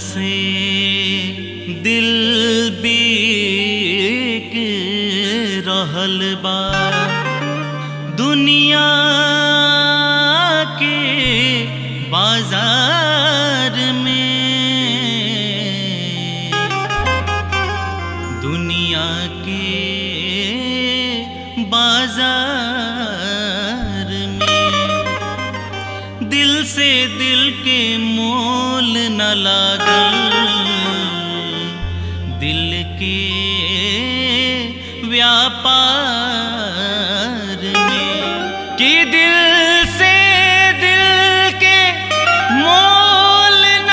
से दिल बीक रहल बा दुनिया के बाजार में दुनिया के बाजार में दिल से दिल के मोल न लागल दिल के व्यापार में कि दिल से दिल के मोल न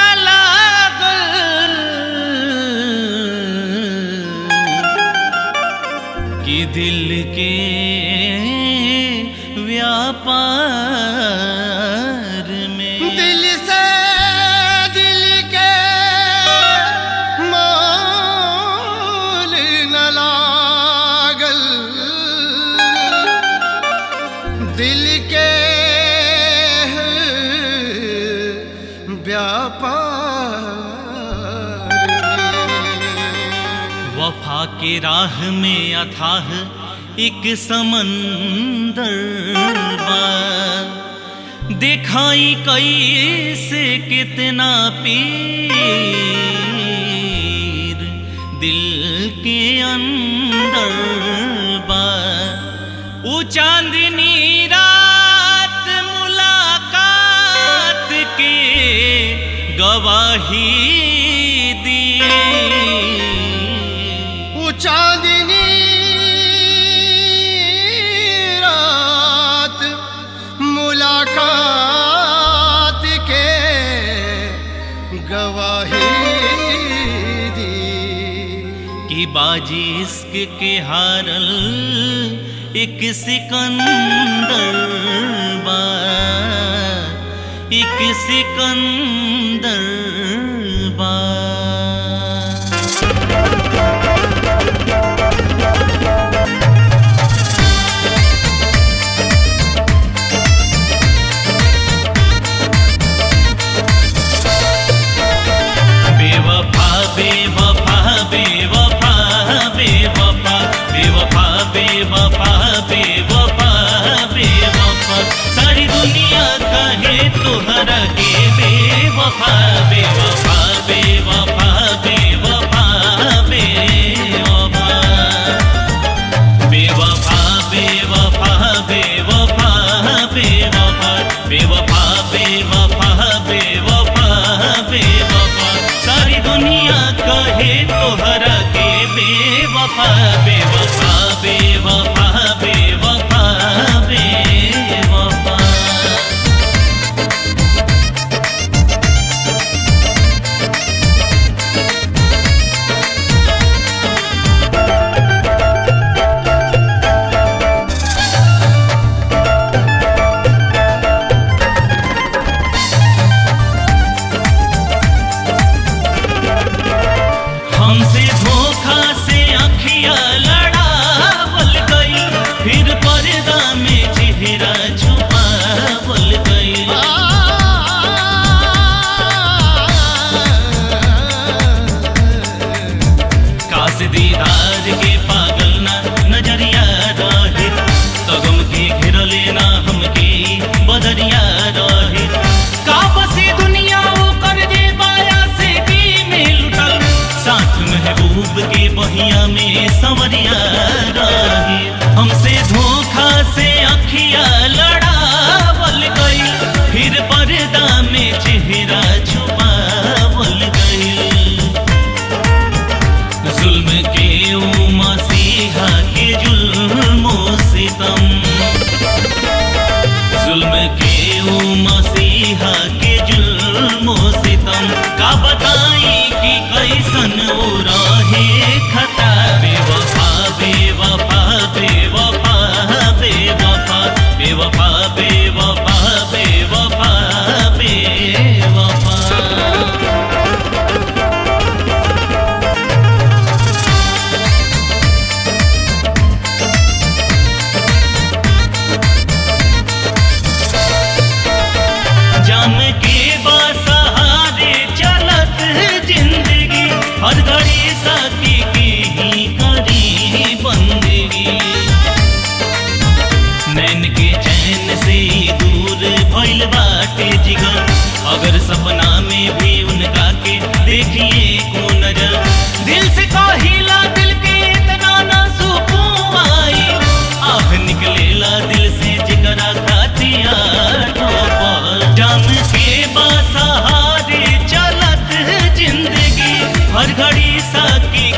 लागल कि दिल के व्यापार में दिल से दिल के मोल न लागल दिल के व्यापार में वफा के राह में अथाह एक समंदर बा दिखाई कैसे कितना पीर दिल के अंदर बा ऊ चांदनी रात मुलाकात के गवाही दिए वो चांदनी रात मुलाकात के गवाही दी कि बाजी इश्क के हारल एक सिकंदर बा एक सिकंदर बा बेवफा बेवफा बेवफा बेवफा बेवफा बेवफा बेवफा बेवफा सारी दुनिया कहे तोहरा के बेवफा बेवफा बेवफा बेवफा बेवफा बेवफा बेवफा बेवफा बेवफा बेवफा बेवफा बेवफा बेवफा सारी दुनिया कहे तोहरा के बेवफा बेवफा बेवफा बेवफा बेवफा हमसे धोखा से अखिया लड़ा हर घड़ी साथी की ही करी बंदगी नैन के चैन से ही दूर भइल बाटे जिगर अगर सपना में भी उनका के देखिए को नजर दिल से कहिला दिल के इतना ना सुकून आई आह निकलेला दिल से जिगरा खातिया ठोकर जान के बासहारे चलत है जिंदगी हर घड़ी साकी